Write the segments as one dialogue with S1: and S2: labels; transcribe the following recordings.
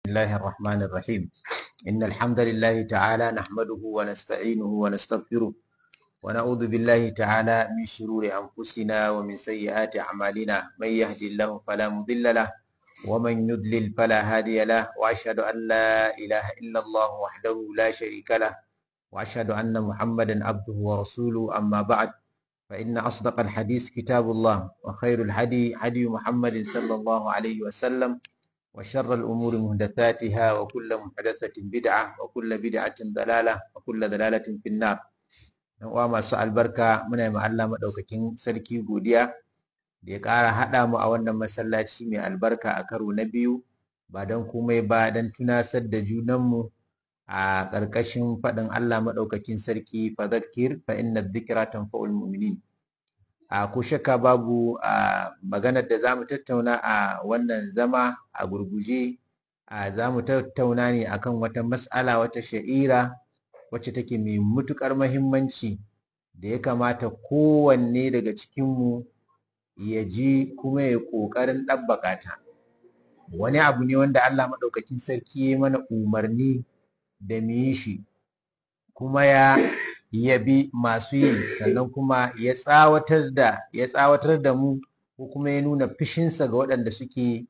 S1: الله الرحمن الرحيم إن الحمد لله تعالى نحمده ونستعينه ونستغفره ونعوذ بالله تعالى من شرور أنفسنا ومن سيئات أعمالنا من يهدي الله فلا مضل له ومن يضلل فلا هادي له وأشهد أن لا إله إلا الله وحده لا شريك له وأشهد أن محمدا عبده ورسوله أما بعد فإن أصدق الحديث كتاب الله وخير الهدي هدي محمد صلى الله عليه وسلم وشر الأمور محدثاتها وكل محدثة بدعة وكل بدعة ضلالة وكل ضلالة في النار uwa masu albarka muna yi Allah maɗaukakin sarki godiya da ya ƙara haɗa mu a wannan masallaci mai albarka a karo na biyu ba don komai ba don tunasar da junanmu a ƙarƙashin faɗin Allah maɗaukakin sarki fa zakir fa inna dhikra tanfa'ul mu'minin a ko shakka babu a maganar da zamu tattauna a wannan zama a gurguje a zamu tattauna ne akan wata mas'ala wata sha'ira wacce take mai matuƙar mahimmanci da ya kamata kowanne daga cikinmu ya ji kuma ya ƙoƙarin ɗabbaƙa ta wani abu ne wanda Allah maɗaukakin sarki ya mana umarni da mu yi shi kuma ya yabi masu yi sannan kuma ya tsawatar da ya tsawatar da mu ko kuma ya nuna fishinsa ga waɗanda suke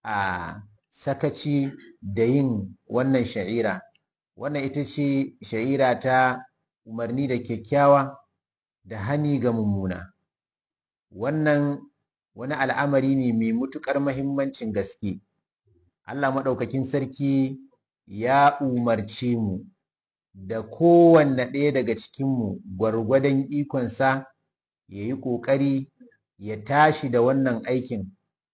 S1: a sakaci da yin wannan sha'ira wannan ita ce sha'ira ta umarni da kyakkyawa da hani ga mummuna wannan wani al'amari ne mai matuƙar mahimmancin gaske Allah maɗaukakin sarki ya umarce mu da kowanne ɗaya daga cikinmu gwargwadon ikonsa ya yi ƙoƙari ya tashi da wannan aikin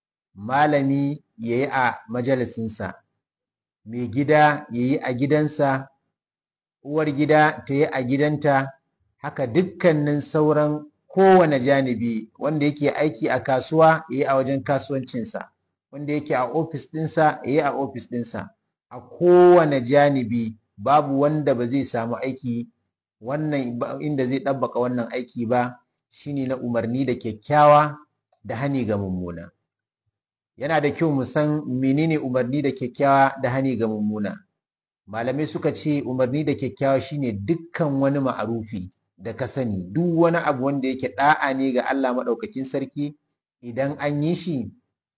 S1: malami ya yi a majalisinsa mai gida ya yi a gidansa uwar gida ta yi a gidanta haka dukkanin sauran kowane janibi wanda yake aiki a kasuwa ya yi a wajen kasuwancinsa wanda yake a ofis ɗinsa ya yi a ofis ɗinsa a kowane janibi babu wanda ba zai samu aiki wannan inda zai ɗabbaka wannan aiki ba shine na umarni da kyakkyawa da hani ga mummuna yana da kyau mu san menene umarni da kyakkyawa da hani ga mummuna malamai suka ce umarni da kyakkyawa shine dukkan wani ma'arufi da ka sani duk wani abu wanda yake da'a ne ga Allah maɗaukakin sarki idan an yi shi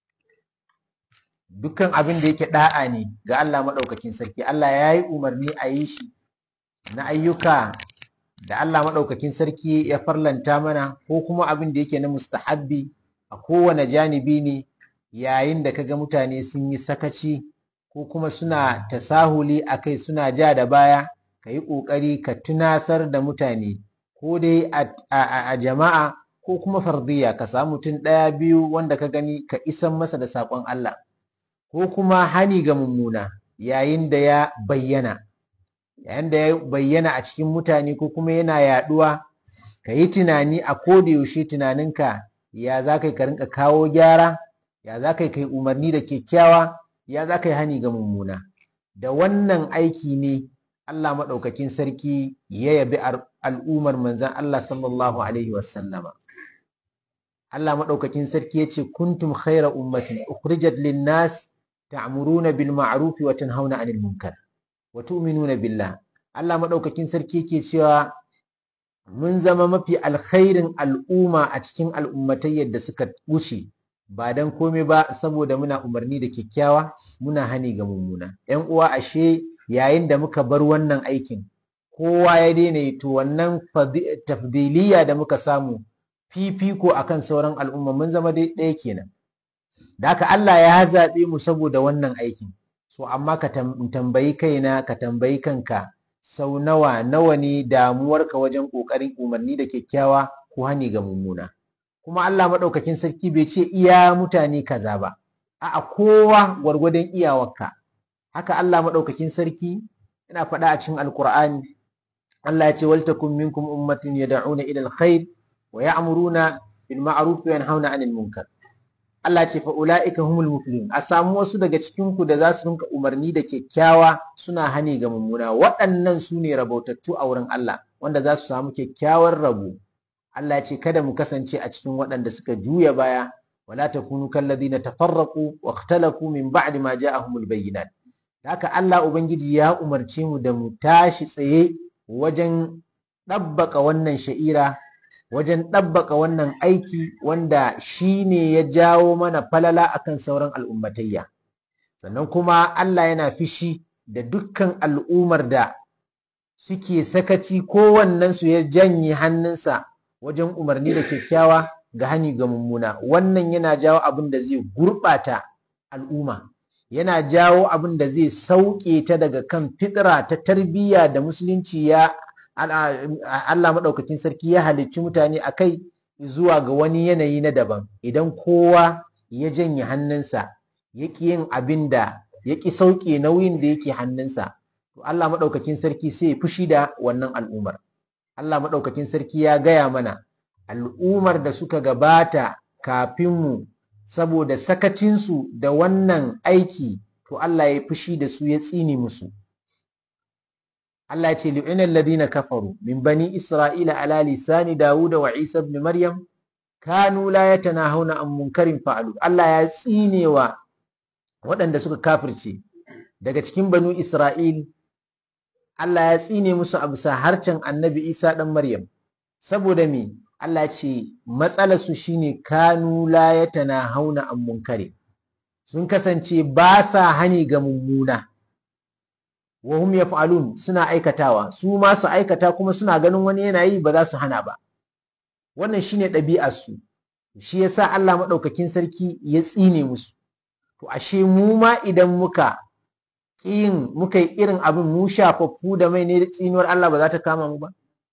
S1: dukkan abin da yake da'a ne ga Allah maɗaukakin sarki Allah ya yi umarni a yi shi na ayyuka da Allah maɗaukakin sarki ya farlanta mana ko kuma abin da yake na mustahabbi a kowane janibi ne yayin da kaga mutane sun yi sakaci ko kuma suna tasahuli a kai suna ja da baya ka yi ƙoƙari ka tunasar da mutane ko dai a jama'a ko kuma fardiya ka samu mutum ɗaya biyu wanda ka gani ka isan masa da saƙon Allah ko kuma hani ga mummuna yayin da ya bayyana yayin da ya bayyana a cikin mutane ko kuma yana yaɗuwa ka yi tunani a koda yaushe tunaninka ya za ka rinka kawo gyara ya za ka yi umarni da kyakkyawa ya za ka yi hani ga mummuna da wannan aiki ne Allah maɗaukakin sarki ya yabi al'ummar manzan Allah sallallahu alaihi wasallama Allah maɗaukakin sarki ya ce kuntum khaira ummatin ukhrijat lin-nas ta'muruna bil ma'ruf wa tanhauna 'anil munkar wa tu'minuna billah Allah maɗaukakin sarki yake cewa mun zama mafi alkhairin al'umma a cikin al'ummatai yadda suka wuce ba don komai ba saboda muna umarni da kyakkyawa muna hani ga mummuna ‘yan uwa ashe yayin da muka bar wannan aikin kowa ya daina yi to wannan tafdiliya da muka samu fifiko akan sauran al'umma mun zama dai ɗaya kenan da haka Allah ya zaɓe mu saboda wannan aikin so amma ka tambayi kaina ka tambayi kanka sau nawa nawa ne damuwarka wajen ƙoƙarin umarni da kyakkyawa ko hani ga mummuna kuma Allah maɗaukakin sarki bai ce iya mutane kaza ba a'a kowa gwargwadon iyawarka haka Allah maɗaukakin sarki yana faɗa a cikin alkur'ani Allah ya ce wal takum minkum ummatin yad'una ila alkhair wa ya'muruna bil ma'ruf wa yanhauna 'anil munkar Allah ce fa ulaika humul muflihun a samu wasu daga cikin ku da za su rinka umarni da kyakkyawa suna hani ga mummuna waɗannan su ne rabautattu a wurin Allah wanda za su samu kyakkyawar rabo Allah ya ce kada mu kasance a cikin waɗanda suka juya baya wala takunu kalladhina tafarraqu wa ikhtalafu min ba'di ma ja'ahumul bayyinat haka Allah Ubangiji ya umarce mu da mu tashi tsaye wajen ɗabbaka wannan sha'ira wajen ɗabbaka wannan aiki wanda shi ne ya jawo mana falala akan sauran al'ummatayya sannan kuma Allah yana fishi da dukkan al'ummar da suke sakaci kowannensu ya janye hannunsa wajen umarni da kyakkyawa ga hani ga mummuna wannan yana jawo abin da zai gurɓata al'umma yana jawo abin da zai sauke ta daga kan fitira ta tarbiyya da musulunci ya Allah maɗaukakin sarki ya halicci mutane a kai zuwa ga wani yanayi na daban idan kowa ya janye hannunsa ya ƙi yin abin da ya ƙi sauke nauyin da yake hannunsa to Allah maɗaukakin sarki sai ya fushi da wannan al'ummar Allah maɗaukakin sarki ya gaya mana al'ummar da suka gabata kafin mu saboda sakacinsu da wannan aiki to Allah ya fushi da su ya tsine musu Allah ce lu'ina alladhina kafaru min bani isra'ila ala lisani dawuda wa isa ibn maryam kanu la yatanahawna an munkarin fa'alu Allah ya tsinewa waɗanda suka kafirce daga cikin banu isra'il Allah ya tsine musu a bisa harcen annabi isa ɗan maryam saboda me Allah ce matsalarsu shine kanu la yatanahawna an munkari sun kasance ba sa hani ga mummuna wa hum yaf'alun suna aikatawa su ma su aikata kuma suna ganin wani yana yi ba za su hana ba wannan shine ɗabi'ar su shi yasa Allah maɗaukakin sarki ya tsine musu to ashe mu ma idan muka yin muka yi irin abin mu shafaffu da mai ne da tsinuwar Allah ba za ta kama mu ba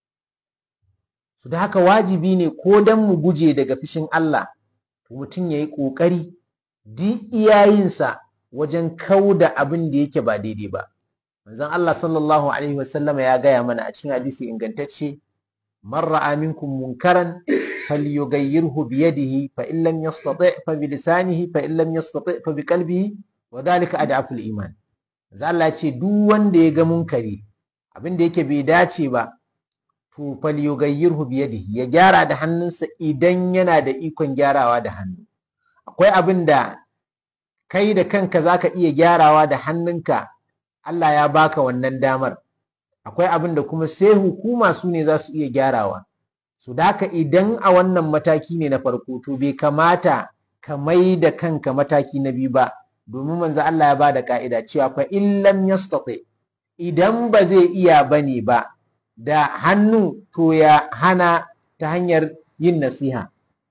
S1: su da haka wajibi ne ko dan mu guje daga fishin Allah to mutum ya yi ƙoƙari duk iyayensa wajen kauda abin da yake ba daidai ba manzon Allah sallallahu alaihi wasallama ya gaya mana a cikin hadisi ingantacce man ra'a minkum munkaran falyughayyirhu bi yadihi fa in lam yastati' fa bi lisanihi fa in lam yastati' fa bi qalbihi wa dhalika ad'afu al-iman manzon Allah ce duk wanda ya ga munkari abin da yake bai dace ba to falyughayyirhu bi yadihi ya gyara da hannunsa idan yana da ikon gyarawa da hannu akwai abin da kai da kanka zaka iya gyarawa da hannunka Allah ya baka wannan damar akwai abin da kuma sai hukuma su ne za su iya gyarawa su daka idan a wannan mataki ne na farko to bai kamata ka mai da kanka mataki na biyu ba domin manzo Allah ya ba da ka'ida cewa fa in lam yastati idan ba zai iya bane ba da hannu to ya hana ta hanyar yin nasiha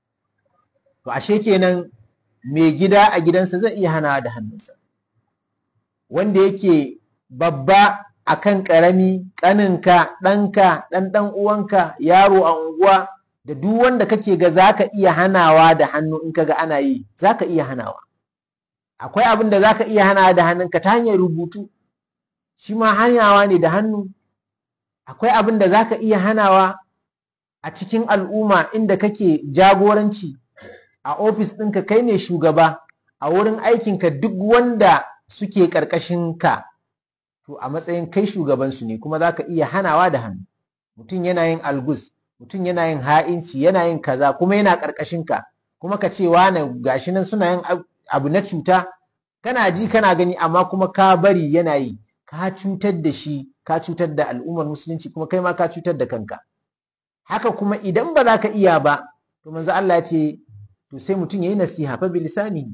S1: to ashe kenan mai gida a gidansa zai iya hana da hannunsa wanda yake babba akan ƙarami ƙaninka ɗanka ɗan ɗan uwanka yaro a unguwa da duk wanda kake ga zaka iya hanawa da hannu in kaga ana yi zaka iya hanawa akwai abin da zaka iya hanawa da hannunka ta hanyar rubutu shi ma hanyawa ne da hannu akwai abin da zaka iya hanawa a cikin al'umma inda kake jagoranci a ofis ɗinka kai ne shugaba a wurin aikinka duk wanda suke ƙarƙashin ka to a matsayin kai shugabansu ne kuma za ka iya hanawa da hannu mutum yana yin algus mutum yana yin ha'inci yana yin kaza kuma yana ƙarƙashin ka kuma ka ce wane gashi nan suna yin abu na cuta kana ji kana gani amma kuma ka bari yana yi ka cutar da shi ka cutar da al'ummar musulunci kuma kai ma ka cutar da kanka haka kuma idan ba za ka iya ba to manzo Allah ya ce to sai mutum ya yi nasiha fa bilisani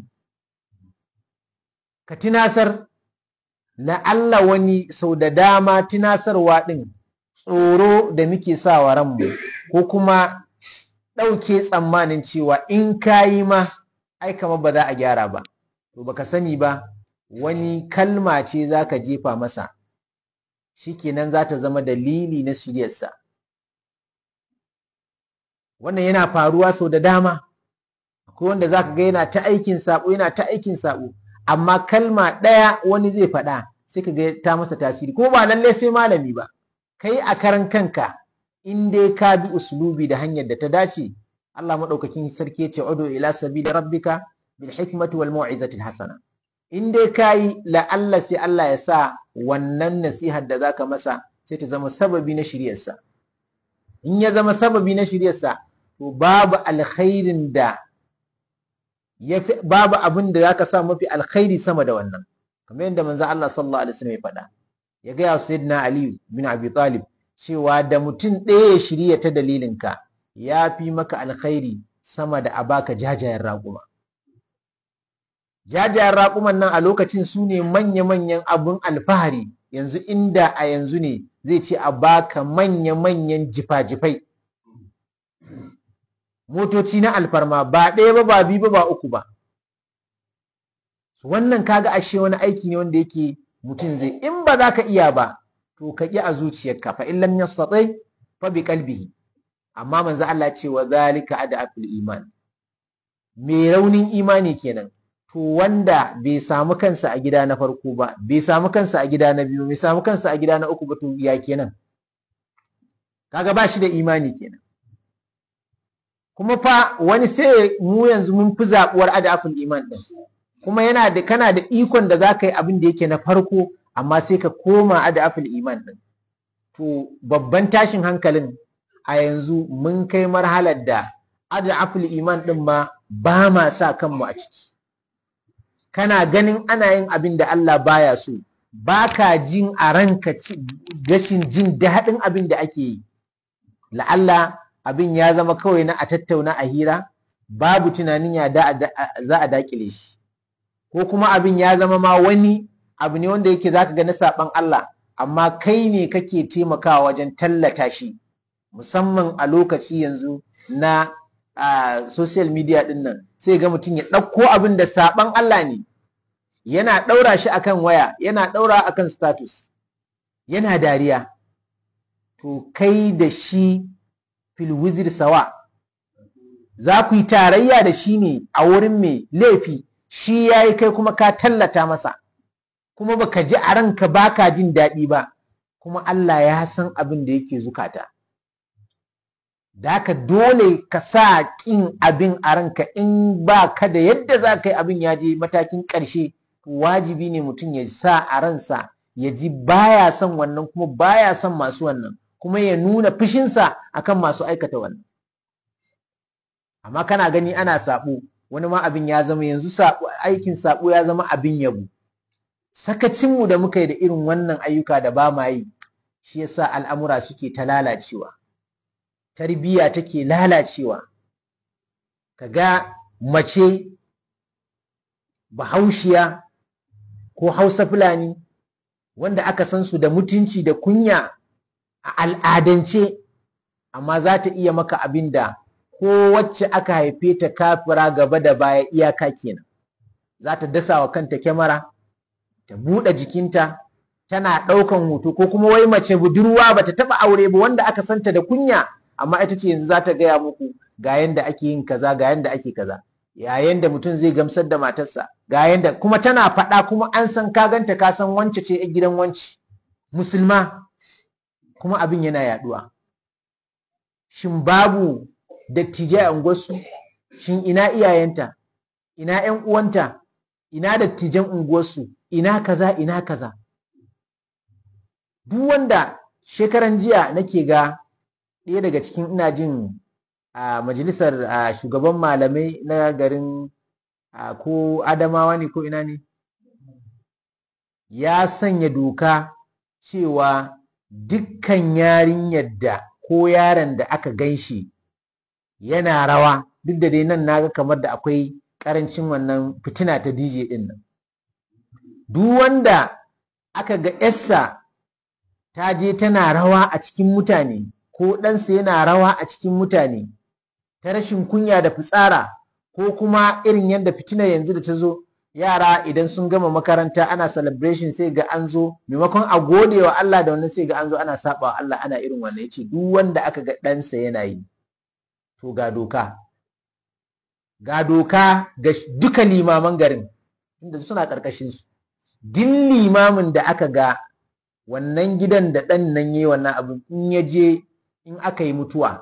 S1: ka tinasar na Allah wani sau da dama tunasarwa ɗin tsoro da muke sa wa ranmu ko kuma ɗauke tsammanin cewa in ka yi ma ai kamar ba za a gyara ba to baka sani ba wani kalma ce za ka jefa masa shikenan za ta zama dalili na shiryarsa wannan yana faruwa sau da dama akwai wanda za ka ga yana ta aikin saɓo yana ta aikin saɓo amma kalma ɗaya wani zai faɗa sai ka ga ta masa tasiri ko ba lallai sai malami ba kai a karan kanka in dai ka bi uslubi da hanyar da ta dace Allah madaukakin sarki ce udu ila sabili rabbika bil hikmati wal mau'izati hasana in dai kai la Allah sai Allah ya sa wannan nasihar da zaka masa sai ta zama sababi na shiryarsa in ya zama sababi na shiryarsa to babu alkhairin da babu abin da zaka sa mafi alkhairi sama da wannan kamar yadda manzo Allah sallallahu alaihi wasallam ya faɗa ya ga sayyidina Ali bin Abi Talib cewa da mutum ɗaya ya shirya ta dalilinka ya fi maka alkhairi sama da a baka jajayen raƙuma jajayen raƙuman nan a lokacin su ne manya-manyan abun alfahari yanzu inda a yanzu ne zai ce a baka manya-manyan jifa-jifai motoci na alfarma ba ɗaya ba ba biyu ba ba uku ba wannan kaga ashe wani aiki ne wanda yake mutum zai in ba za ka iya ba to ka ƙi a zuciyarka fa in lam yastati fa bi qalbihi amma manzo Allah ce wa zalika adaful iman me raunin imani kenan to wanda bai samu kansa a gida na farko ba bai samu kansa a gida na biyu bai samu kansa a gida na uku ba to ya kenan kaga ba shi da imani kenan kuma fa wani sai mu yanzu mun fi zaɓuwar adaful iman ɗin kuma yana da kana da ikon da za ka yi abin da yake na farko amma sai ka koma adaful iman ɗin to babban tashin hankalin a yanzu mun kai marhalar da adaful iman ɗin ma ba ma sa kanmu a ciki kana ganin ana yin abin da Allah baya so ba ka jin a ranka gashin jin daɗin abin da ake yi la'alla abin ya zama kawai na a tattauna a hira babu tunanin ya za a dakile shi ko kuma abin ya zama ma wani abu ne wanda yake zaka ga na saban Allah amma kai ne kake taimakawa wajen tallata shi musamman a lokaci yanzu na social media din nan sai ga mutum ya ɗauko abin da saban Allah ne yana ɗaura shi akan waya yana ɗaura akan status yana dariya to kai da shi filwizir sawa za ku yi tarayya da shi ne a wurin mai laifi shi ya yi kai kuma ka tallata masa kuma baka ji a ranka baka jin daɗi ba kuma Allah ya san abin da yake zukata da haka dole ka sa ƙin abin a ranka in ba ka da yadda za ka yi abin ya je matakin ƙarshe wajibi ne mutum ya sa a ransa ya ji baya son wannan kuma baya son masu wannan kuma ya nuna fushinsa akan masu aikata wannan amma kana gani ana saɓo wani ma abin ya zama yanzu aikin saɓo ya zama abin yabo sakacinmu da muka yi da irin wannan ayyuka da ba ma yi shi yasa al'amura suke ta lalacewa tarbiyya take lalacewa kaga mace bahaushiya ko hausa fulani wanda aka san su da mutunci da kunya a al'adance amma za ta iya maka abin da ko wacce aka haife ta kafira gaba da baya iyaka kenan za ta dasa wa kanta kyamara ta buɗe jikinta tana ɗaukan hoto ko kuma wai mace budurwa ba ta taɓa aure ba wanda aka santa da kunya amma ita ce yanzu za ta gaya muku ga yanda ake yin kaza ga yanda ake kaza yayin da mutum zai gamsar da matarsa ga yanda kuma tana faɗa kuma an san ka ganta ka san wance ce gidan wance musulma kuma abin yana yaduwa shin babu dattijai a unguwarsu shin ina iyayenta ina ƴan uwanta ina dattijan unguwarsu ina kaza ina kaza duk wanda shekaran jiya nake ga ɗaya daga cikin ina jin a majalisar shugaban malamai na garin ko adamawa ne ko ina ne ya sanya doka cewa dukkan yarinyar da ko yaron da aka gan shi yana rawa duk da dai nan naga kamar da akwai karancin wannan fitina ta DJ din nan duk wanda aka ga yarsa ta je tana rawa a cikin mutane ko ɗansa yana rawa a cikin mutane ta rashin kunya da fitsara ko kuma irin yadda fitina yanzu da ta zo yara idan sun gama makaranta ana celebration sai ga an zo maimakon a gode wa Allah da wannan sai ga an zo ana saba wa Allah ana irin wannan yace duk wanda aka ga ɗansa yana yi to ga doka ga doka ga duka limaman garin inda suna ƙarƙashin su duk limamin da aka ga wannan gidan da ɗan nan yi wannan abin in ya je in aka yi mutuwa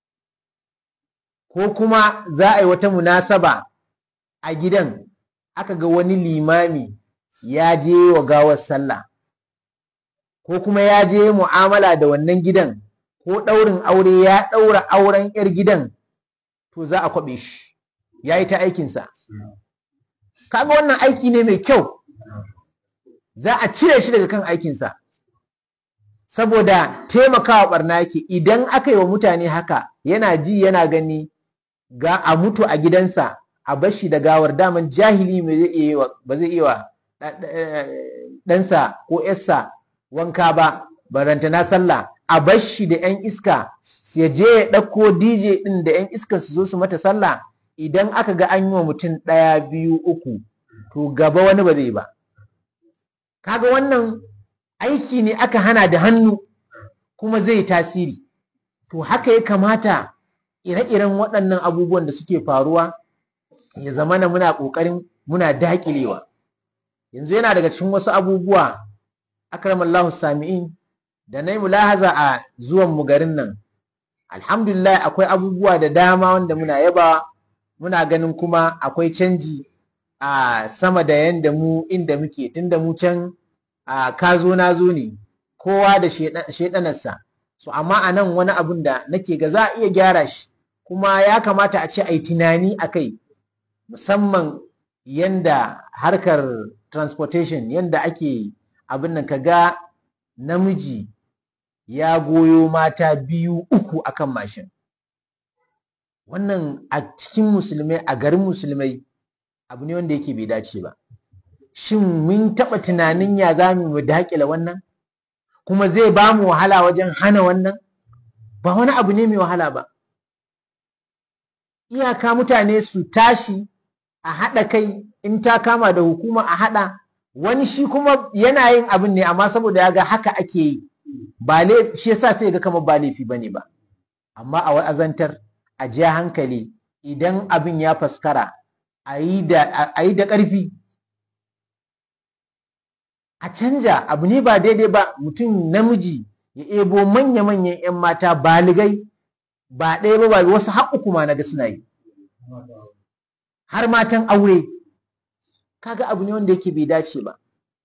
S1: ko kuma za a yi wata munasaba a gidan aka ga wani limami ya je wa gawar sallah ko kuma ya je mu'amala da wannan gidan ko ɗaurin aure ya ɗaura auren 'yar gidan to za a kwaɓe shi ya yi ta aikinsa kaga wannan aiki ne mai kyau za a cire shi daga kan aikinsa saboda taimakawa barna yake idan aka yi wa mutane haka yana ji yana gani ga a mutu a gidansa a bashi da gawar daman jahili ba zai iya wa ɗansa ko ‘yarsa wanka ba barantana sallah a bashi da ‘yan iska ya je ya ɗauko DJ ɗin da ‘yan iska su zo su mata sallah idan aka ga an yi wa mutum ɗaya biyu uku to gaba wani ba zai ba kaga wannan aiki ne aka hana da hannu kuma zai tasiri to haka ya kamata ire-iren waɗannan abubuwan da suke faruwa ya zamana muna ƙoƙarin muna daƙilewa yanzu yana daga cikin wasu abubuwa akramallahu sami'in da na yi mulahaza a zuwan mu garin nan alhamdulillah akwai abubuwa da dama wanda muna yaba muna ganin kuma akwai canji a sama da yanda mu inda muke tunda mu can a kazo na zo ne kowa da shaidanarsa so amma a nan wani abun da nake ga za a iya gyara shi kuma ya kamata a ce a yi tunani a kai musamman yanda harkar transportation yanda ake abin nan kaga namiji ya goyo mata biyu uku akan mashin wannan a cikin musulmai a garin musulmai abu ne wanda yake bai dace ba shin mun taɓa tunanin ya za mu daƙila wannan kuma zai ba mu wahala wajen hana wannan ba wani abu ne mai wahala ba iyaka mutane su tashi a haɗa kai in ta kama da hukuma a haɗa wani shi kuma yana yin abin ne amma saboda ya ga haka ake yi ba shi yasa sai ga kamar ba laifi bane ba amma a wa'azantar a ja hankali idan abin ya faskara a yi da ƙarfi a canja abu ne ba daidai ba mutum namiji ya ebo manya-manyan 'yan mata baligai ba ɗaya ba ba wasu har uku ma naga suna yi har matan aure kaga abu ne wanda yake bai dace ba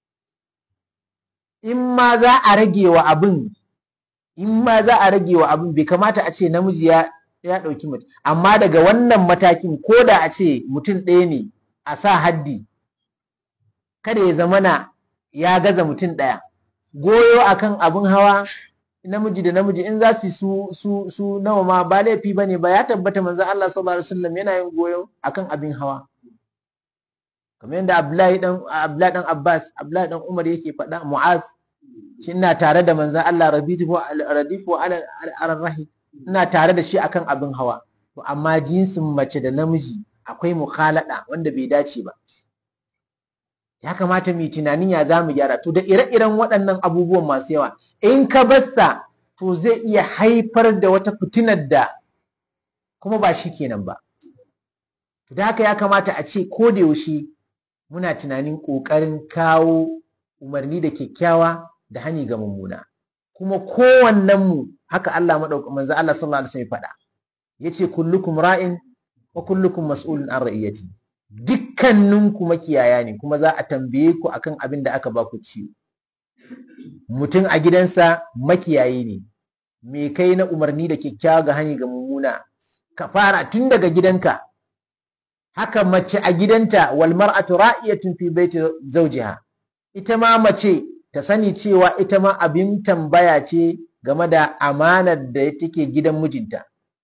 S1: in ma za a rage wa abin in ma za a rage wa abin bai kamata a ce namiji ya ya ɗauki mutum amma daga wannan matakin ko da a ce mutum ɗaya ne a sa haddi kada ya zamana ya gaza mutum ɗaya goyo akan abin hawa namiji da namiji in za su su su su nawa ma ba laifi ba ne ba ya tabbata manzon Allah sallallahu alaihi wasallam yana yin goyo akan abin hawa kamar yadda Abdullahi dan Abdullahi dan Abbas Abdullahi dan Umar yake faɗa Mu'az shi ina tare da manzon Allah radifu radifu ala rahi ina tare da shi akan abin hawa to amma jinsin mace da namiji akwai mukhalada wanda bai dace ba ya kamata mu tunanin ya za mu gyara to da ire-iren waɗannan abubuwan masu yawa in ka bassa to zai iya haifar da wata fitinar da kuma ba shi kenan ba to da haka ya kamata a ce ko da yaushe muna tunanin ƙoƙarin kawo umarni da kyakkyawa da hani ga mummuna kuma kowannen mu haka Allah madauka manzo Allah sallallahu alaihi wasallam ya faɗa yace kullukum ra'in wa kullukum mas'ulun an ra'iyati dukkaninku makiyaya ne kuma za a tambaye ku akan abin da aka ba ku ciwo mutum a gidansa makiyayi ne me kai na umarni da kyakkyawa ga hani ga mummuna ka fara tun daga gidanka haka mace a gidanta wal mar'atu ra'iyatun fi baiti zawjiha ita ma mace ta sani cewa ita ma abin tambaya ce game da amanar da take gidan mijinta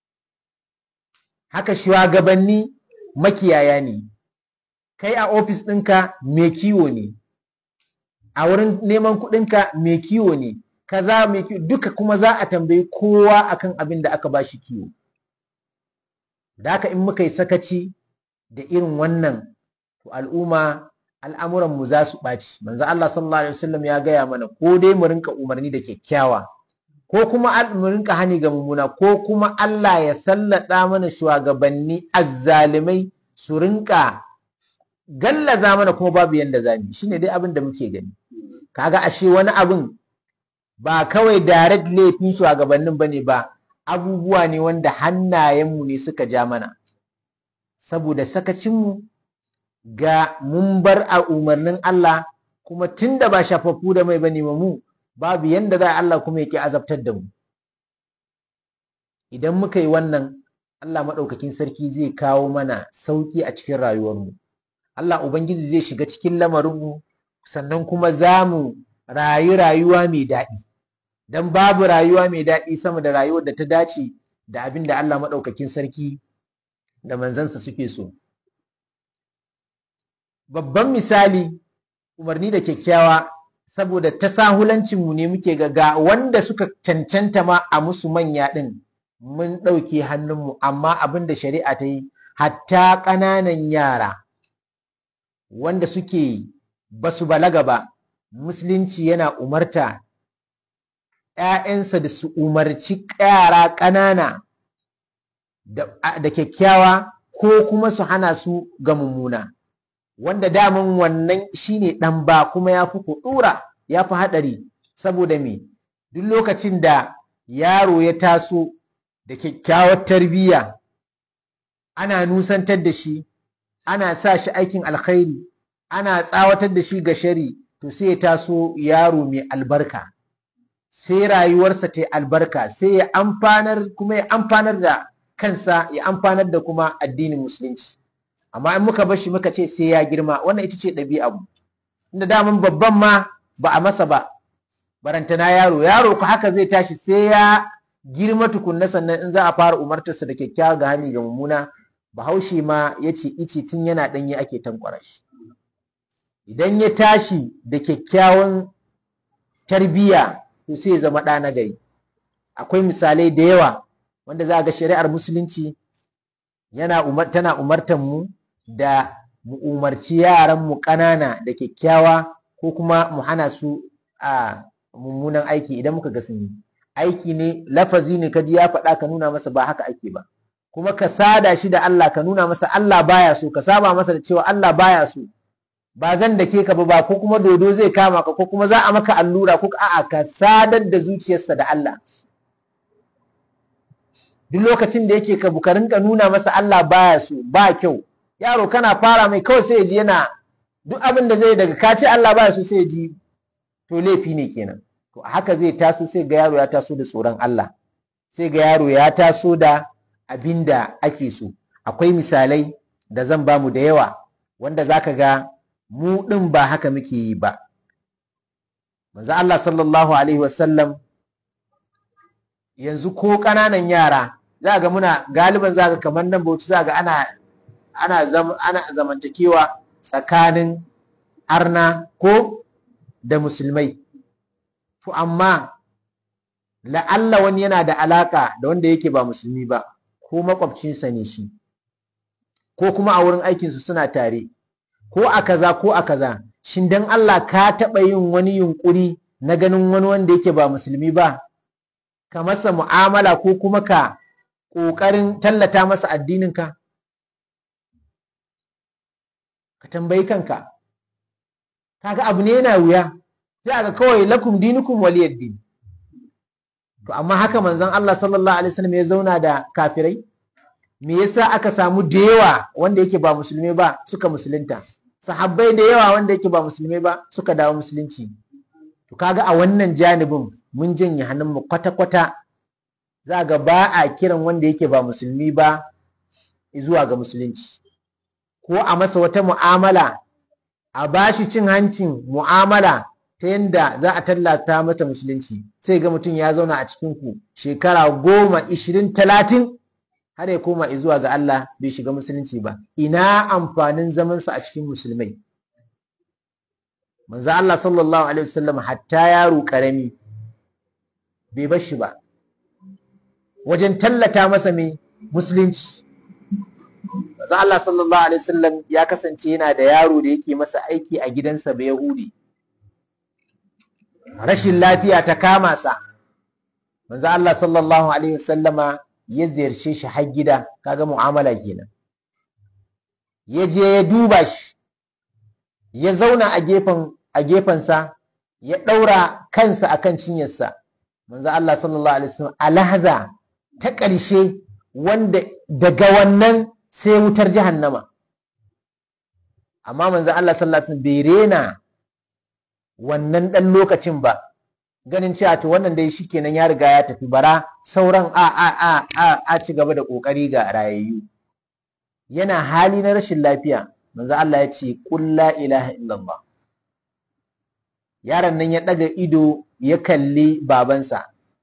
S1: haka shugabanni makiyaya ne kai a ofis ɗinka mai kiwo ne a wurin neman kuɗinka mai kiwo ne kaza mai kiwo duka kuma za a tambayi kowa akan abin da aka ba shi kiwo da haka in muka yi sakaci da irin wannan to al'umma al'amuranmu za su ɓaci manzo Allah sallallahu alaihi wasallam ya gaya mana ko dai mu rinka umarni da kyakkyawa ko kuma mu rinka hani ga mummuna ko kuma Allah ya sallada mana shugabanni azzalimai su rinka gallaza mana kuma babu yanda za mu shine dai abin da muke gani kaga ashe wani abin ba kawai direct laifin shugabannin bane ba abubuwa ne wanda hannayenmu ne suka ja mana saboda sakacinmu ga mun bar a umarnin Allah kuma tunda ba shafaffu da mai bane mu babu yanda za Allah kuma yake azabtar da mu idan muka yi wannan Allah maɗaukakin sarki zai kawo mana sauƙi a cikin rayuwarmu Allah Ubangiji zai shiga cikin lamarinmu sannan kuma za mu rayu rayuwa mai daɗi don babu rayuwa mai daɗi sama da rayuwar da ta dace da abin da Allah maɗaukakin sarki da manzansa suke so babban misali umarni da kyakkyawa saboda tasahulancinmu ne muke ga wanda suka cancanta ma a musu manya ɗin mun ɗauke hannunmu amma abin da shari'a ta yi hatta ƙananan yara wanda suke ba su balaga ba musulunci yana umarta ‘ya'yansa da su umarci yara ƙanana da kyakkyawa ko kuma su hana su ga mummuna wanda daman wannan shine ɗan ba kuma ya fi kuɗura ya fi haɗari saboda me duk lokacin da yaro ya taso da kyakkyawar tarbiyya ana nusantar da shi ana sa shi aikin alkhairi ana tsawatar da shi ga shari to sai ya taso yaro mai albarka sai rayuwarsa ta yi albarka sai ya amfanar kuma ya amfanar da kansa ya amfanar da kuma addinin musulunci amma in muka bar shi muka ce sai ya girma wannan ita ce ɗabi'a mu inda daman babban ma ba a masa ba barantana yaro yaro ku haka zai tashi sai ya girma tukunna sannan in za a fara umartarsa da kyakkyawa ga hani ga mummuna bahaushe ma ya ce ice tun yana ɗanye ake tankwara shi idan ya tashi da kyakkyawan tarbiyya to sai ya zama ɗa na gari akwai misalai da yawa wanda za a ga shari'ar musulunci yana umar, tana umartan mu da mu umarci yaran mu ƙanana da kyakkyawa ko kuma mu hana su a mummunan aiki idan muka ga sun yi aiki ne lafazi ne kaji ya faɗa ka nuna masa ba haka ake ba kuma ka sada shi da Allah ka nuna masa Allah baya so ka saba masa da cewa Allah baya so ba zan da ke ka ba ko kuma dodo zai kama ka ko kuma za a maka allura ko a'a ka sadar da zuciyarsa da Allah duk lokacin da yake ka bukarin ka nuna masa Allah baya so ba kyau yaro kana fara mai kawai sai ya ji yana duk abin da zai daga ka ce Allah baya so sai ya ji to laifi ne kenan to haka zai taso sai ga yaro ya taso da tsoron Allah sai ga yaro ya taso da abin da ake so akwai misalai da zan bamu da yawa wanda zaka ga mu ɗin ba haka muke yi ba manzo Allah sallallahu alaihi wasallam yanzu ko ƙananan yara za ga muna galiban za ga kamar nan bauchi za ga ana ana zam, ana zamantakewa tsakanin arna ko da musulmai to amma la'alla wani yana da alaka da wanda yake ba musulmi ba ko makwabcinsa ne shi ko kuma a wurin aikinsu suna tare ko a kaza ko a kaza shin dan Allah ka taɓa yin wani yunƙuri na ganin wani wanda yake ba musulmi ba ka masa mu'amala ko kuma ka ƙoƙarin tallata masa addininka ka tambayi kanka kaga abu ne yana wuya sai ga kawai lakum dinukum waliyad din to amma haka manzon Allah sallallahu alaihi wasallam ya zauna da kafirai me yasa aka samu da yawa wanda yake ba musulmi ba suka musulunta sahabbai da yawa wanda yake ba musulmi ba suka dawo musulunci to kaga a wannan janibin mun janye hannunmu kwata-kwata za ga ba a kiran wanda yake ba musulmi ba zuwa ga musulunci ko a masa wata mu'amala a bashi cin hancin mu'amala ta yadda za a tallata mata musulunci sai ga mutum ya zauna a cikin ku shekara goma ishirin talatin har ya koma zuwa ga Allah bai shiga musulunci ba ina amfanin zamansa a cikin musulmai manzo Allah sallallahu alaihi wasallam hatta yaro karami bai bar shi ba wajen tallata masa mai musulunci manzo Allah sallallahu alaihi wasallam ya kasance yana da yaro da yake masa aiki a gidansa ba Yahudi rashin lafiya ta kama sa manzo Allah sallallahu alaihi wasallama ya ziyarce shi har gida kaga mu'amala kenan ya je ya duba shi ya zauna a gefen a gefensa ya ɗaura kansa akan cinyarsa manzo Allah sallallahu alaihi wasallam alhaza ta ƙarshe wanda daga wannan sai wutar jahannama amma manzo Allah sallallahu alaihi wasallam bai rena wannan ɗan lokacin ba ganin cewa to wannan dai shikenan ya riga ya tafi bara sauran a a a a a ci gaba da kokari ga rayayyu yana hali na rashin lafiya manzo Allah ya ce qul la ilaha illallah yaron nan ya ɗaga ido ya kalli babansa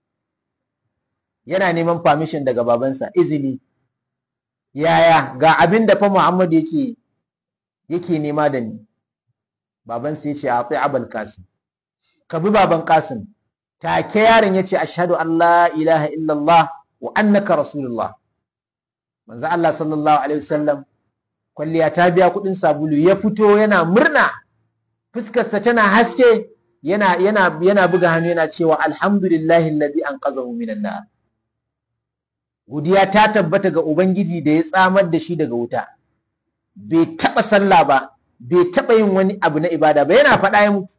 S1: yana neman permission daga babansa izini yaya ga abin da fa Muhammad yake yake nema da ni babansa ya ce a tsaye abal kasim ka bi baban kasim take yaron ya ce ashhadu an la ilaha illallah wa annaka rasulullah manzo Allah sallallahu alaihi wasallam kwalliya ta biya kuɗin sabulu ya fito yana murna fuskarsa tana haske yana yana yana buga hannu yana cewa alhamdulillahi alladhi anqazahu minan nar godiya ta tabbata ga ubangiji da ya tsamar da shi daga wuta bai taba sallah ba bai taba yin wani abu na ibada ba yana faɗa ya mutu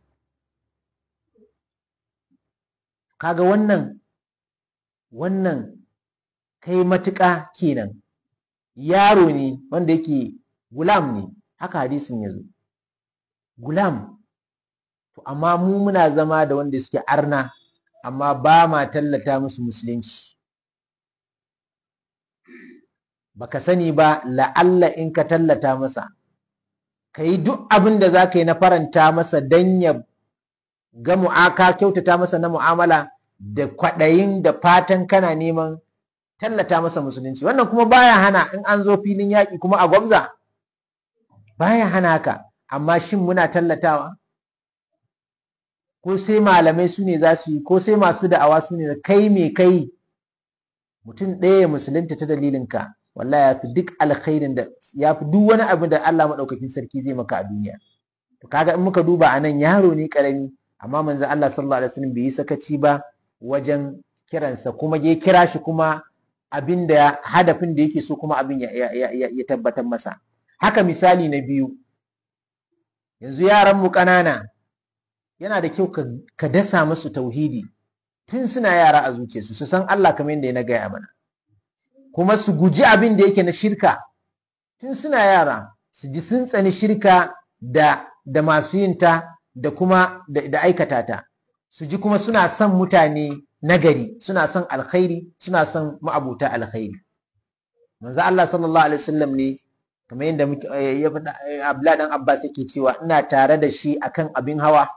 S1: kaga wannan wannan kai matuƙa kenan yaro ne wanda yake gulam ne haka hadisin ya zo gulam to amma mu muna zama da wanda suke arna amma ba ma tallata musu musulunci baka sani ba la'alla in ka tallata masa ka yi duk abin da za ka yi na faranta masa don ya ga mu'aka kyautata masa na mu'amala da kwaɗayin da fatan kana neman tallata masa musulunci wannan kuma baya hana in an zo filin yaƙi kuma a gwamza baya hana haka amma shin muna tallatawa ko sai malamai su ne za su yi ko sai masu da'awa su ne kai me kai mutum ɗaya musulunta ta dalilinka wallahi ya fi duk alkhairin da ya fi duk wani abu da Allah maɗaukakin sarki zai maka a duniya to kaga in muka duba anan yaro ne karami amma manzo Allah sallallahu alaihi wasallam bai yi sakaci ba wajen kiransa kuma ya kira shi kuma abin da hadafin da yake so kuma abin ya, ya, ya, ya tabbatar masa haka misali na biyu yanzu yaran mu ƙanana yana da kyau ka dasa musu tauhidi tun suna yara a zuciyarsu su san Allah kamar yadda na gaya mana kuma su guji abin da yake na shirka tun suna yara su ji sun tsani shirka da da masu yin ta da kuma da, da aikata ta su ji kuma suna son mutane nagari suna son alkhairi suna son ma'abuta alkhairi manzo Allah sallallahu alaihi wasallam ne kamar yadda ya faɗa Abdullah dan Abbas yake cewa ina tare da shi akan abin hawa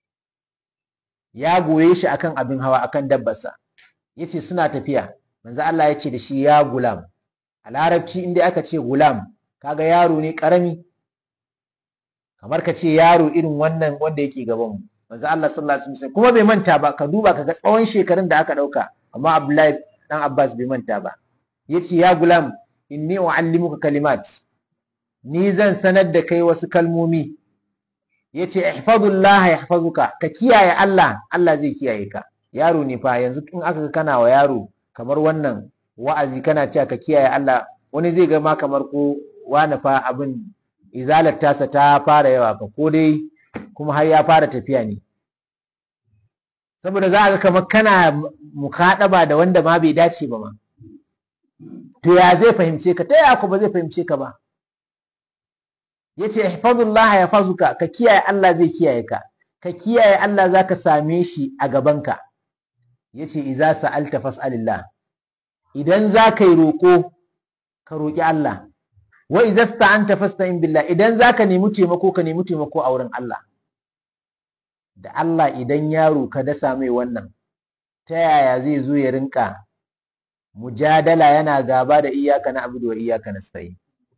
S1: ya goye shi akan abin hawa akan dabbarsa yace suna tafiya manzo Allah ya ce da shi ya gulam a larabci inda aka ce gulam kaga yaro ne karami kamar ka ce yaro irin wannan wanda yake gaban mu manzo Allah sallallahu alaihi wasallam kuma bai manta ba ka duba kaga tsawon shekarun da aka dauka amma Abdullahi dan Abbas bai manta ba yace ya gulam inni uallimuka kalimat ni zan sanar da kai wasu kalmomi yace ihfazullah yahfazuka ka kiyaye Allah Allah zai kiyaye ka yaro ne fa yanzu in aka kana wa yaro kamar wannan wa'azi kana cewa ka kiyaye Allah wani zai ga ma kamar ko wani fa abin izalar tasa ta fara yawa fa ko dai kuma har ya fara tafiya ne saboda za a ga kamar kana mukaɗaba da wanda ma bai dace ba ma to ya zai fahimce ka ta yaya ko ba zai fahimce ka ba yace ihfazullah yahfazuka ka kiyaye Allah zai kiyaye ka ka kiyaye Allah zaka same shi a gabanka yace iza sa'alta fas'alillah idan za ka yi roƙo ka roƙi Allah wa idza sta'anta fasta'in billah idan za ka nemi taimako ka nemi taimako a wurin Allah da Allah idan yaro ka dasa mai wannan ta yaya zai zo ya rinka mujadala yana gaba da iyaka na abudu wa iyaka na sai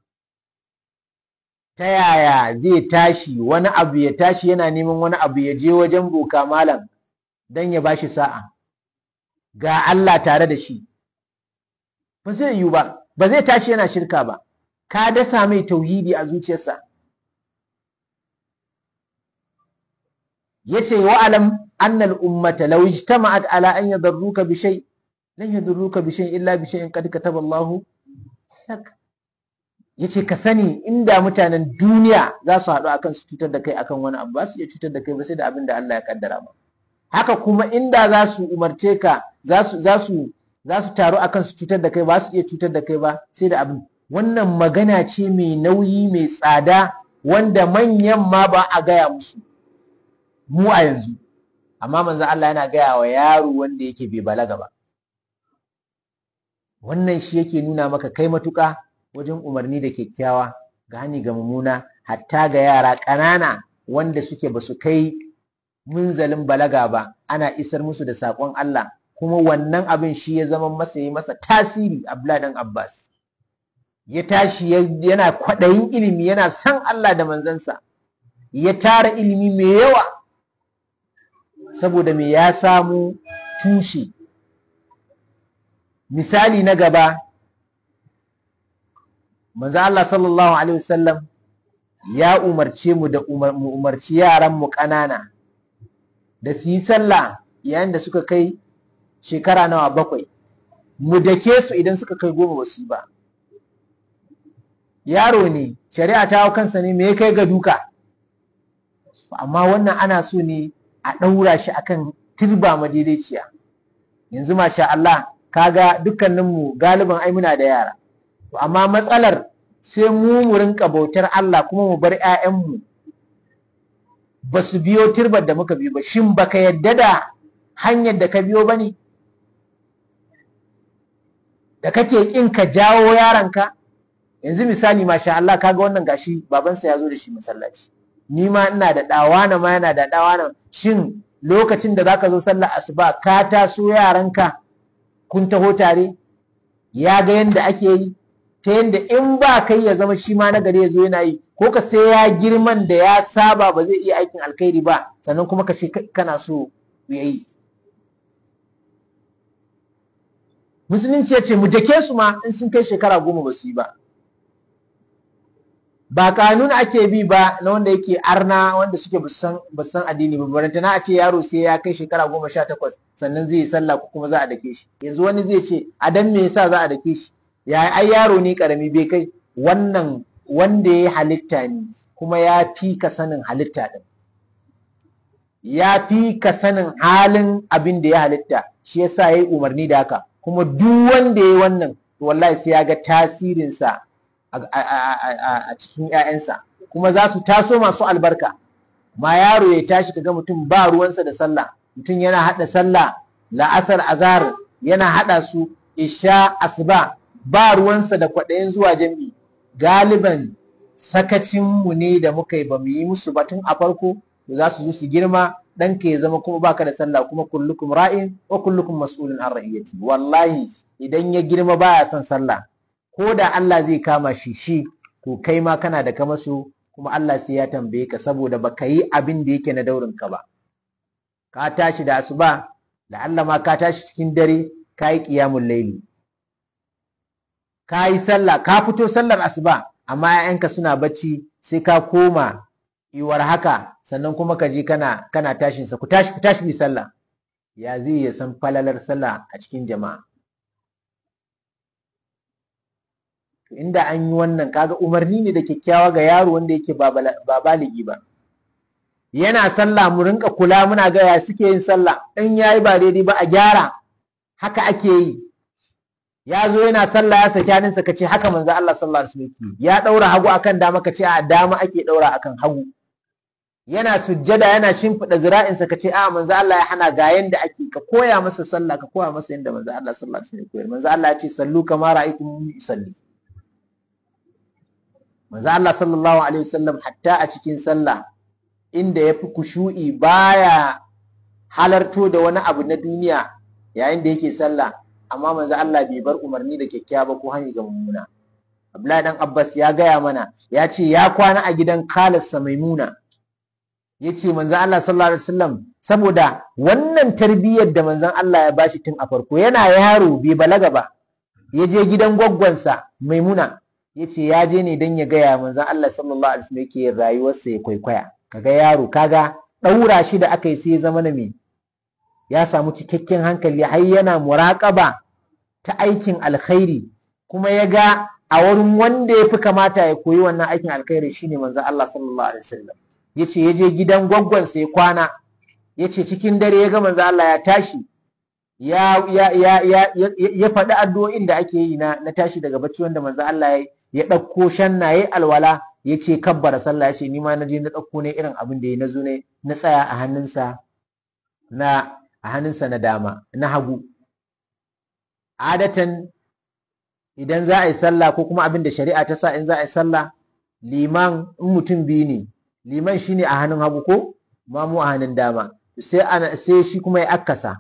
S1: ta yaya zai tashi wani abu ya tashi yana neman wani abu ya je wajen boka malam don ya bashi sa'a ga Allah tare da shi ba zai yiwu ba ba zai tashi yana shirka ba ka dasa mai tauhidi a zuciyarsa yace wa alam annal ummata law ijtama'at ala an yadurruka bi shay lan yadurruka bi shay illa bi shay'in qad kataba Allah lak yace ka sani inda mutanen duniya za su haɗu akan su cutar da kai akan wani abu ba su iya cutar da kai ba sai da abin da Allah ya kaddara ba haka kuma inda za su umarce ka za su za su za su taru akan su cutar da kai ba su iya cutar da kai ba sai da abin wannan magana ce mai nauyi mai tsada wanda manyan ma ba a gaya musu mu a yanzu amma manzo Allah yana gaya wa yaro wanda yake bai balaga ba wannan shi yake nuna maka kai matuƙa wajen umarni da kyakkyawa ga hani ga mummuna hatta ga yara ƙanana wanda suke ba su kai munzalin balaga ba ana isar musu da saƙon Allah kuma wannan abin shi ya zama masa yi masa tasiri Abdullahi dan Abbas ya tashi yana kwaɗayin ilimi yana san Allah da manzansa ya tara ilimi mai yawa saboda me ya samu tushe misali na gaba manzo Allah sallallahu alaihi wasallam ya umarce mu da mu umarci yaran mu ƙanana da su yi sallah yayin da suka kai shekara nawa bakwai mu dake su idan suka kai goma ba su yi ba yaro ne shari'a ta hau kansa ne me ya kai ga duka amma wannan ana so ne a ɗaura shi akan turba madaidaiciya yanzu masha Allah kaga dukkaninmu galiban ai muna da yara to amma matsalar sai mu mu rinka bautar Allah kuma mu bar 'ya'yanmu ba su biyo turbar da muka biyo ba shin baka yadda da hanyar da ka biyo ba ne da kake ƙin ka jawo yaronka yanzu misali masha Allah kaga wannan gashi babansa ya zo da shi masallaci ni ma ina da ɗawana ma yana da ɗawana shin lokacin da zaka zo sallar asuba ka taso yaranka kun taho tare ya ga yadda ake yi ta yadda in ba kai ya zama shi ma na gari ya zo yana yi ko ka sai ya girman da ya saba ba zai iya aikin alkhairi ba sannan kuma ka ce kana so ya yi musulunci ya ce mu dake su ma in sun kai shekara goma ba su yi ba ba kanun ake bi ba na wanda yake arna wanda suke basan addini ba baranta na a ce yaro sai ya kai shekara goma sha takwas sannan zai yi sallah ko kuma za a dake shi yanzu wani zai ce a dan me yasa za a dake shi ya ai yaro ne karami bai kai wannan wanda ya halitta ne kuma ya fi ka sanin halitta din ya fi ka sanin halin abin da ya halitta shi yasa ya yi umarni da haka kuma duk wanda ya yi wannan wallahi sai ya ga tasirinsa a cikin 'ya'yansa kuma za su taso masu albarka ma yaro ya tashi kaga mutum ba ruwansa da sallah mutum yana haɗa sallah la'asar azhar yana haɗa su isha asuba ba ruwansa da kwaɗayin zuwa jami'i galiban sakacinmu ne da muka yi ba mu yi musu batun a farko za su zo su girma ɗanka ya zama kuma baka da sallah kuma kullukum ra'in wa kullukum mas'ulun an ra'iyati wallahi idan ya girma baya son sallah ko da Allah zai kama shi shi to kai ma kana da kamaso kuma Allah sai ya tambaye ka saboda baka yi abin da yake na daurin ka ba ka tashi da asuba da Allah ma ka tashi cikin dare ka yi qiyamul layli ka yi sallah ka fito sallar asuba amma 'ya'yanka suna bacci sai ka koma iwar haka sannan kuma ka je kana kana tashin sa ku tashi ku tashi bi sallah ya zai ya san falalar sallah a cikin jama'a inda an yi wannan kaga umarni ne da kyakkyawa ga yaro wanda yake ba baligi ba yana sallah mu rinka kula muna ga ya suke yin sallah in yayi ba daidai ba a gyara haka ake yi ya zo yana sallah ya saki hannunsa ka ce haka manzo Allah sallallahu alaihi wasallam ya daura hagu akan dama ka ce a dama ake daura akan hagu yana sujjada yana shimfiɗa zira'insa ka ce a manzo Allah ya hana ga yanda ake ka koya masa sallah ka koya masa yanda manzo Allah sallallahu alaihi wasallam ya koyar manzo Allah ya ce sallu kama ra'aytumuni usalli manzo Allah sallallahu alaihi wasallam hatta a cikin sallah inda ya fi kushu'i baya halarto da wani abu na duniya yayin da yake sallah amma manzo Allah bai bar umarni da kyakkyawa ba ko hanyar ga mummuna Abdullahi dan Abbas ya gaya mana ya ce ya kwana a gidan kalarsa Maimuna ya ce manzo Allah sallallahu alaihi wasallam saboda wannan tarbiyyar da manzon Allah ya bashi tun a farko yana yaro bai balaga ba ya je gidan gwaggwansa Maimuna ya ce ya je ne don ya gaya manzon Allah sallallahu alaihi wasallam yake rayuwarsa ya kwaikwaya kaga yaro kaga ɗaura shi da aka yi sai ya zama na me ya samu cikakken hankali har yana muraƙaba ta aikin alkhairi kuma ya ga a wurin wanda ya fi kamata ya koyi wannan aikin alkhairi shine manzon Allah sallallahu alaihi wasallam ya ce ya je gidan gwaggwansa ya kwana ya ce cikin dare ya ga manzon Allah ya tashi ya ya ya ya ya faɗi addu'o'in da ake yi na na tashi daga bacci wanda manzon Allah ya ya ɗauko shannaye alwala ya ce kabbara sallah ya ce ni ma na je na ɗauko ne irin abin da ya na zo ne na tsaya a hannunsa na a hannunsa na dama na hagu adatan idan za a yi sallah ko kuma abin da shari'a ta sa in za a yi sallah liman in mutum biyu ne liman shine a hannun hagu ko mamu a hannun dama sai ana sai shi kuma ya akasa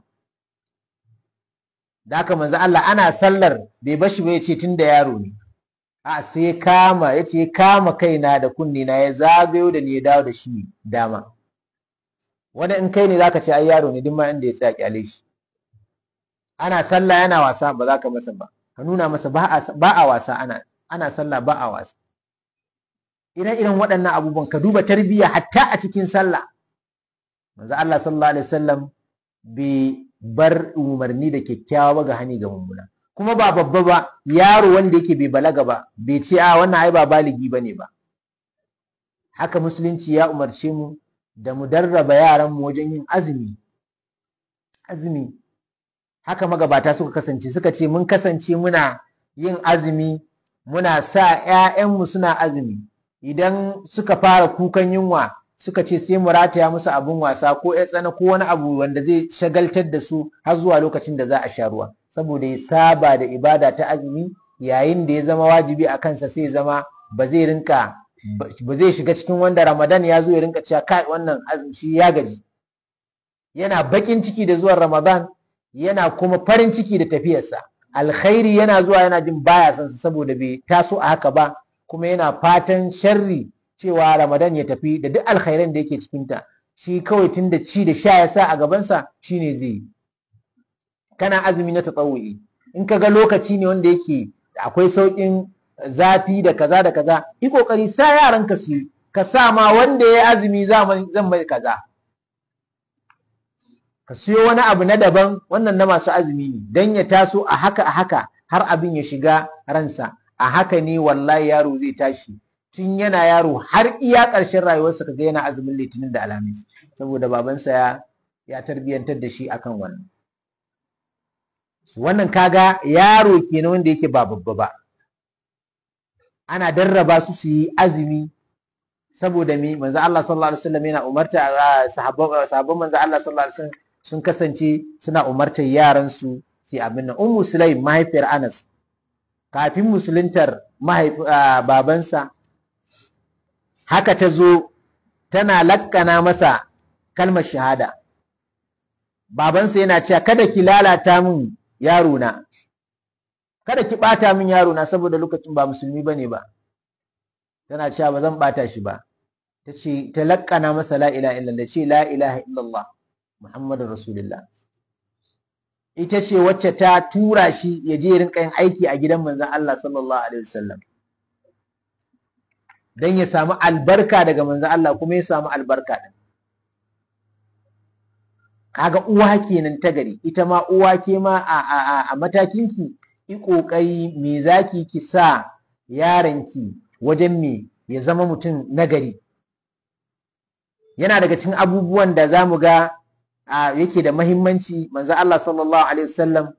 S1: da haka manzo Allah ana sallar bai bashi ba yace tunda yaro ne a sai kama yace kama kaina da kunni na ya zagayo da ni ya dawo da shi dama wani in kai ne zaka ce ai yaro ne duk ma inda ya tsaya kyale shi ana sallah yana wasa ba za ka masa ba ka nuna masa ba a wasa ana ana sallah ba a wasa ire-iren waɗannan abubuwan ka duba tarbiyya hatta a cikin sallah manzo Allah sallallahu alaihi wasallam bai bar umarni da kyakkyawa ba ga hani ga mummuna kuma ba babba ba yaro wanda yake bai balaga ba bai ce a wannan ai ba baligi bane ba haka musulunci ya umarce mu da mu darraba yaran mu wajen yin azumi azumi haka magabata suka kasance suka ce mun kasance muna yin azumi muna sa ‘ya'yanmu suna azumi idan suka fara kukan yunwa suka ce sai mu rataya musu abin wasa ko ya tsana ko wani abu wanda zai shagaltar da su har zuwa lokacin da za a sha ruwa saboda ya saba da ibada ta azumi yayin da ya zama wajibi a kansa sai zama ba zai rinka ba zai shiga cikin wanda ramadan ya zo ya rinka cewa kai wannan azumi shi ya gaji yana bakin ciki da zuwan ramadan yana kuma farin ciki da tafiyarsa alkhairi yana zuwa yana jin baya son sa saboda bai taso a haka ba kuma yana fatan sharri cewa ramadan ya tafi da duk alkhairan da yake cikinta shi kawai tun da ci da sha ya sa a gabansa shine zai yi kana azumi na tatsawu'i in ka ga lokaci ne wanda yake akwai sauƙin zafi da kaza da kaza yi kokari sa yaran ka su ka sa ma wanda ya azumi zan mai kaza ka siyo wani abu na daban wannan na masu azumi ne dan ya taso a haka a haka har abin ya shiga ransa a haka ne wallahi yaro zai tashi tun yana yaro har iya ƙarshen rayuwarsa kaga yana azumin litinin da alhamis saboda babansa ya ya tarbiyyantar da shi akan wannan wannan kaga yaro kenan wanda yake ba babba ba ana darraba su su yi azumi saboda me manzo Allah sallallahu alaihi wasallam yana umarta sahabban sahabban manzo Allah sallallahu alaihi wasallam sun kasance suna umartar yaran su su abin nan ummu sulaim mahaifiyar Anas kafin musuluntar babansa haka ta zo tana lakkana masa kalmar shahada babansa yana cewa kada ki lalata min yaro na kada ki bata min yaro na saboda lokacin ba musulmi bane ba tana cewa ba zan bata shi ba ta ce ta lakkana masa la ilaha illallah ce la ilaha illallah muhammadur rasulullah ita ce wacce ta tura shi ya je rinka yin aiki a gidan manzon Allah sallallahu alaihi wasallam dan ya samu albarka daga manzon Allah kuma ya samu albarka din kaga uwa kenan ta gari ita ma uwa ke ma a, a, a, a matakin ki yi kokari me zaki ki sa yaranki wajen me ya zama mutum nagari yana daga cikin abubuwan da za mu ga yake da mahimmanci manzo Allah sallallahu alaihi wasallam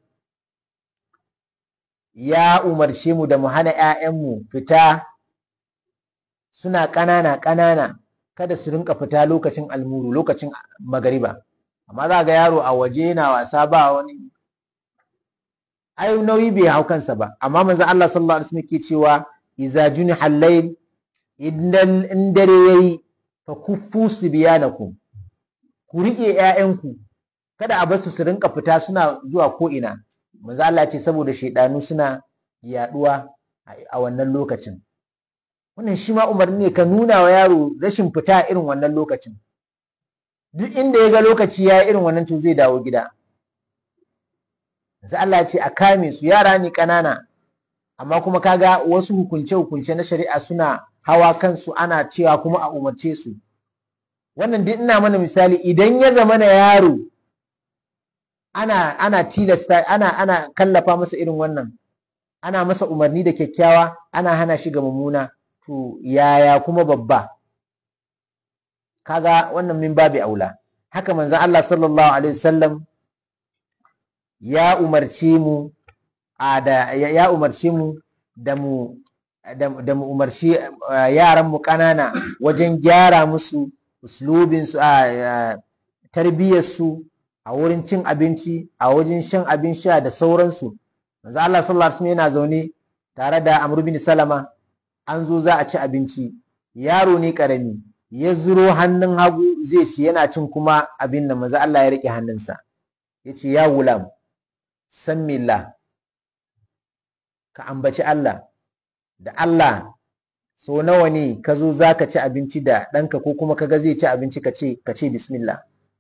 S1: ya umarce mu da mu hana ‘ya'yanmu fita suna ƙanana ƙanana kada su rinka fita lokacin almuru lokacin magariba amma za ga yaro a waje yana wasa ba wani ai nauyi bai hau kansa ba amma manzo Allah sallallahu alaihi wasallam ke cewa iza juni hallayl idan in dare yayi fa kuffu sibyanakum ku riƙe ‘ya'yanku kada a basu su rinka fita suna zuwa ko ina manzo Allah ce saboda shaidanu suna yaduwa a wannan lokacin wannan shi ma umarni ne ka nuna wa yaro rashin fita irin wannan lokacin duk inda ya ga lokaci ya irin wannan to zai dawo gida manzo Allah ce a kame su yara ne ƙanana amma kuma kaga wasu hukunce hukunce na shari'a suna hawa kansu ana cewa kuma a umarce su wannan duk ina mana misali idan ya zama na yaro ana ana tilasta ana ana kallafa masa irin wannan ana masa umarni da kyakkyawa ana hana shi ga mummuna to yaya kuma babba kaga wannan min babi aula haka manzon Allah sallallahu alaihi wasallam ya umarce mu a da ya umarce mu da mu da mu umarci yaran mu ƙanana wajen gyara musu uslubinsu a tarbiyyarsu a wurin cin abinci a wajen shan abin sha da sauransu manzo Allah sallallahu alaihi wasallam yana zaune tare da Amr bin Salama an zo za a ci abinci yaro ne karami ya zuro hannun hagu zai ci yana cin kuma abin da maza Allah ya rike hannunsa ya ce ya gulam san millah ka ambaci Allah da Allah so nawa ne ka zo za ka ci abinci da ɗanka ko kuma kaga zai ci abinci ka ce ka ce bismillah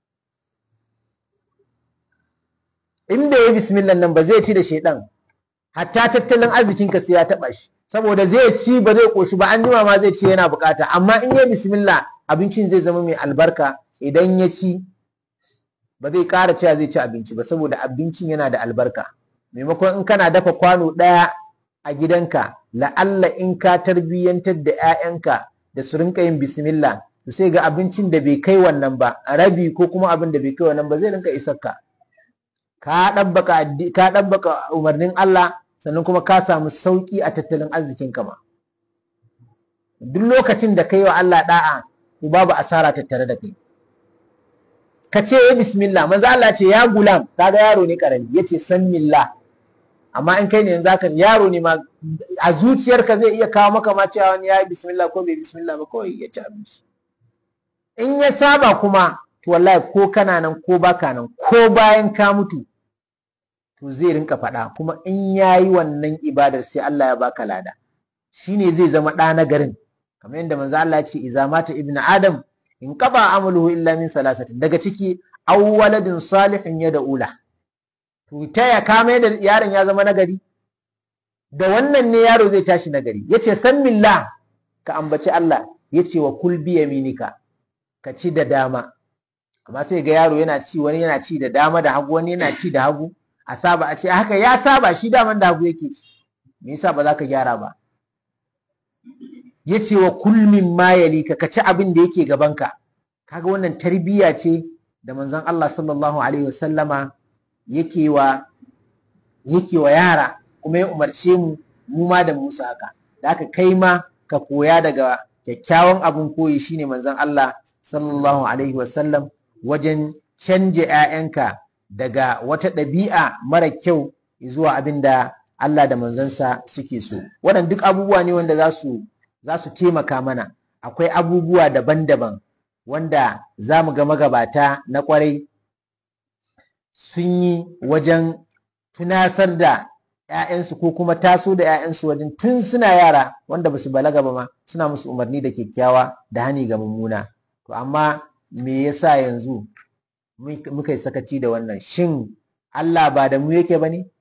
S1: in bai yi bismillah nan ba zai ci da shaidan hatta tattalin arzikinka sai ya taɓa shi saboda zai ci ba zai ƙoshi ba an jima ma zai ci yana bukata amma in yi bismillah abincin zai zama mai albarka idan ya ci ba zai ƙara cewa zai ci abinci ba saboda abincin yana da albarka maimakon in kana dafa kwano ɗaya a gidanka la'alla in ka tarbiyyantar da 'ya'yanka da su rinka yin bismillah to sai ga abincin da bai kai wannan ba rabi ko kuma abin da bai kai wannan ba zai rinka isar ka ka ɗabbaka umarnin Allah sannan kuma ka samu sauƙi a tattalin arzikin ka ma duk lokacin da ka yi wa Allah da'a to babu asara tattare da kai ka ce ya bismillah manzo Allah ce ya gulam kaga yaro ne karami yace san millah amma in kai ne yanzu haka yaro ne ma a zuciyarka zai iya kawo maka ma cewa wani ya yi bismillah ko bai bismillah ba kawai ya ci abinci in ya saba kuma to wallahi ko kana nan ko baka nan ko bayan ka mutu to zai rinka faɗa kuma in ya yi wannan ibadar sai Allah ya baka lada shine zai zama ɗa na garin kamar yadda manzo Allah ya ce iza mata ibnu adam in qaba amaluhu illa min salasatin daga ciki aw waladin salihin ya ula to ta ya kame da yaron ya zama nagari da wannan ne yaro zai tashi nagari yace san millah ka ambaci Allah yace wa kul bi yaminika ka ci da dama amma sai ga yaro yana ci wani yana ci da dama da hagu wani yana ci da hagu a saba a ce haka ya saba shi daman da hagu yake me yasa ba za ka gyara ba yace wa kul min ma yalika ka ci abin da yake gabanka kaga wannan tarbiyya ce da manzon Allah sallallahu alaihi wasallama yake wa yake wa yara kuma ya umarce mu mu ma da musu haka da haka kai ma ka koya daga kyakkyawan abin koyi shine manzon Allah sallallahu alaihi wasallam wajen canje 'ya'yanka daga wata ɗabi'a mara kyau zuwa abin da Allah da manzansa suke so waɗannan duk abubuwa ne wanda za su za su taimaka mana akwai abubuwa daban-daban wanda za mu ga magabata na kwarai sun yi wajen tunasar da 'ya'yansu ko kuma taso da 'ya'yansu wajen tun suna yara wanda ba su balaga ba ma suna musu umarni da kyakkyawa da hani ga mummuna to amma me yasa yanzu muka yi sakaci da wannan shin Allah ba da mu yake ba ne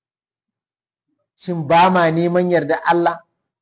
S1: shin ba ma neman yarda Allah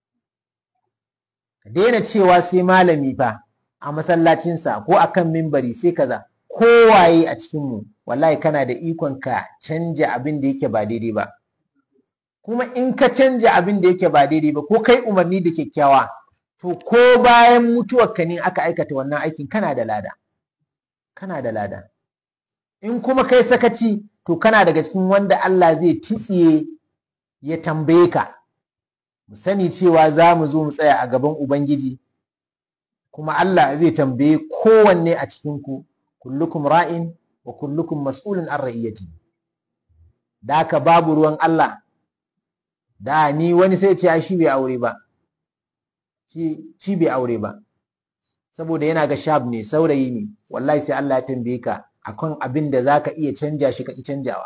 S1: ka daina cewa sai malami fa a masallacinsa ko akan mimbari sai kaza kowaye a cikinmu wallahi kana da ikon ka canja abin da yake ba daidai ba kuma in ka canja abin da yake ba daidai ba ko kai umarni da kyakkyawa to ko bayan mutuwarka ne aka aikata wannan aikin kana da lada kana da lada in kuma kai sakaci to kana daga cikin wanda Allah zai titsiye ya tambaye ka mu sani cewa za mu zo mu tsaya a gaban Ubangiji kuma Allah zai tambaye kowanne a cikinku kullukum ra'in wa kullukum mas'ulun an ra'iyati da haka babu ruwan Allah da ni wani sai ce shi bai aure ba shi bai aure ba saboda yana ga shab ne saurayi ne wallahi sai Allah ya tambaye ka akan abin da zaka iya canja shi ka ki canjawa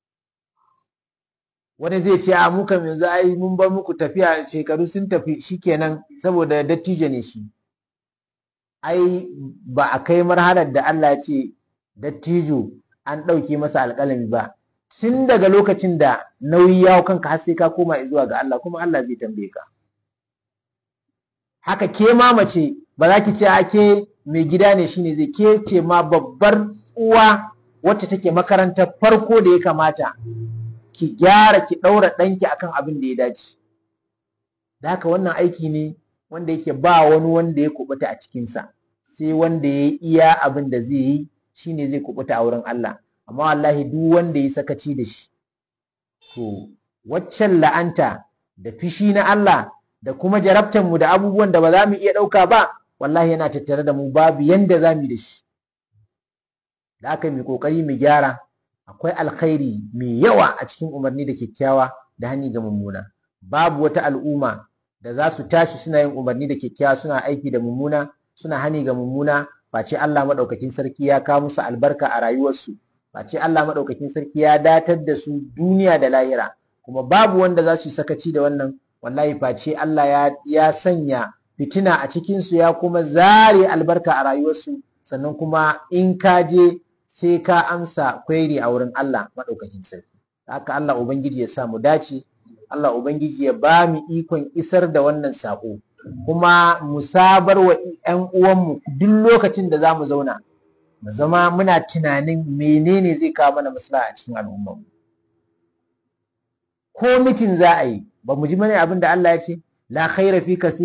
S1: wani zai ce a muka yanzu ai mun bar muku tafiya shekaru sun tafi shikenan saboda dattijo ne shi ai ba a kai marhalar da Allah ya ce dattijo an ɗauke masa alƙalami ba tun daga lokacin da nauyi ya kanka har sai ka koma zuwa ga Allah kuma Allah zai tambaye ka haka ke ma mace ba za ki ce ake mai gida ne shine zai ke ce ma babbar uwa wacce take makarantar farko da ya kamata ki gyara ki ɗaura ɗanki akan abin da ya dace da haka wannan aiki ne wanda yake ba wani wanda ya kubuta a cikinsa sai wanda ya iya abin da zai yi shine zai kubuta a wurin Allah amma wallahi duk wanda ya sakaci da shi to waccan la'anta da fishi na Allah da kuma jarabtan mu da abubuwan da ba za mu iya ɗauka ba wallahi yana tattare da mu babu yanda za mu da shi da aka yi kokari mu gyara akwai alkhairi mai yawa a cikin umarni da kyakkyawa da hani ga mummuna babu wata al'umma da za su tashi suna yin umarni da kyakkyawa suna aiki da mummuna suna hani ga mummuna face Allah madaukakin sarki ya kawo musu albarka a rayuwarsu face Allah madaukakin sarki ya datar da su duniya da lahira kuma babu wanda za su yi sakaci da wannan wallahi face Allah ya, ya sanya fitina a cikinsu ya kuma zare albarka a rayuwarsu sannan kuma in ka je sai ka amsa kwairi a wurin Allah maɗaukakin sarki haka Allah Ubangiji ya sa mu dace Allah Ubangiji ya ba mu ikon isar da wannan saƙo kuma mu sabar wa 'yan uwanmu duk lokacin da za mu zauna mu zama muna tunanin menene zai kawo mana maslaha a cikin al'ummarmu ko mitin za a yi ba mu ji mana abin da Allah ya ce la khaira fi